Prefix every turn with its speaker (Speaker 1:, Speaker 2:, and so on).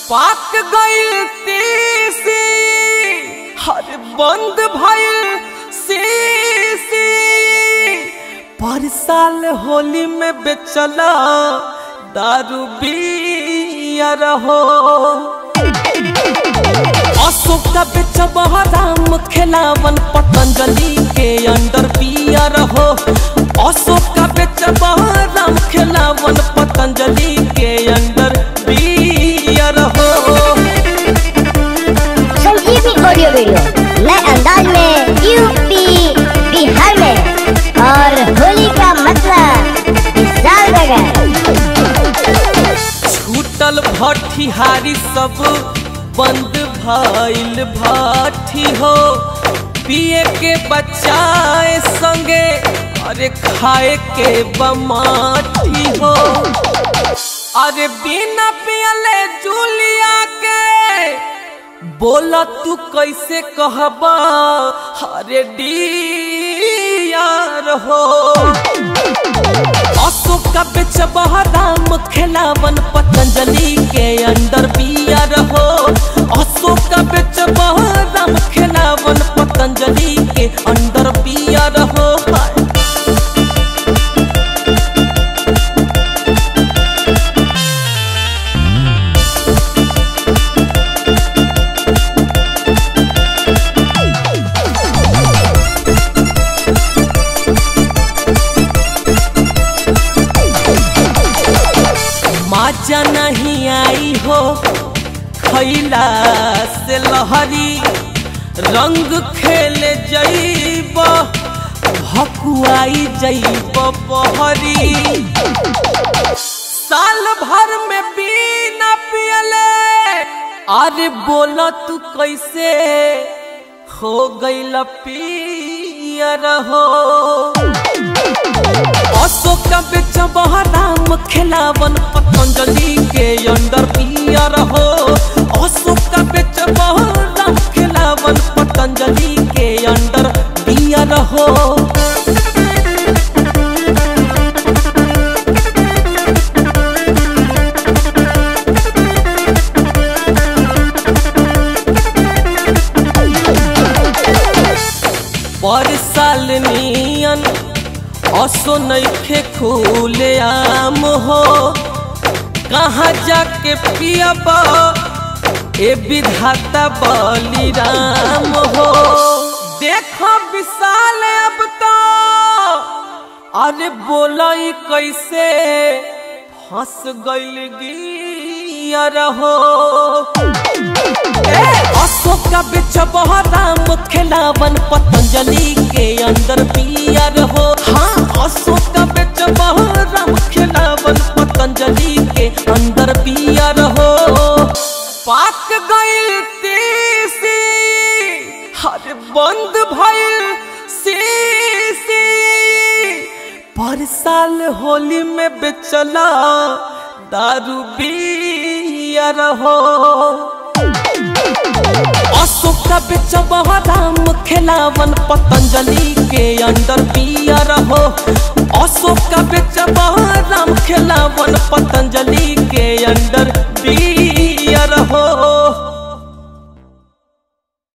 Speaker 1: पाक गइल तीसी हर बंद भइल सीसी पर साल होली में बेचला दारू बियर हो अशोक का बेचब राम खेलावन पतंजलि के अंडर बियर हो अशोक का बेचब राम खेलावन पतंजलि के अंडर बियर हो
Speaker 2: संजीवनी ऑडियो वीडियो नए अंदाज में यूपी बिहार में और होली का मतलब विशाल नगर
Speaker 1: छूटल भट्टिहारी सब बंद भइल भट्टी हो पिए के बचाए संगे अरे खाए के बमाठी हो अरे बिना पियले जूलिया के बोला तू कैसे कहबा अरे डियार हो अशोक का बेचब राम खेलावन पतंजलि के अंडर बियर हो अशोक का बेचब राम खेलावन पतंजलि के अंडर बियर हो माजा नहीं आई हो खैला से लहरी रंग खेले जैब भकुआई जैब पहरी साल भर में बिना पियले अरे बोला तू कैसे हो गईल पियर हो अशोक का बेचब राम खेलावन पतंजलि के अंडर पियर हो अशोक का बेचब राम खेलावन पतंजलि के अंडर पियर हो पर साल नियन असो नइखे खुले आम हो कहाँ जाके पियबा ए विधाता बलिराम हो देखो विशाल अब तो अरे बोलाई कैसे फंस गइल गियर हो अशोक का बेचब राम खेलावन पतंजलि के अंदर पियर हो हाँ अशोक का बेचब राम खेलावन पतंजलि के अंदर पियर हो पाक गइल तीसी हर बंद भइल सीसी पर साल होली में बेचला दारू बियर हो अशोक का बेचब राम खेलावन पतंजलि के अंडर पियर हो अशोक का बेचब राम खेलावन पतंजलि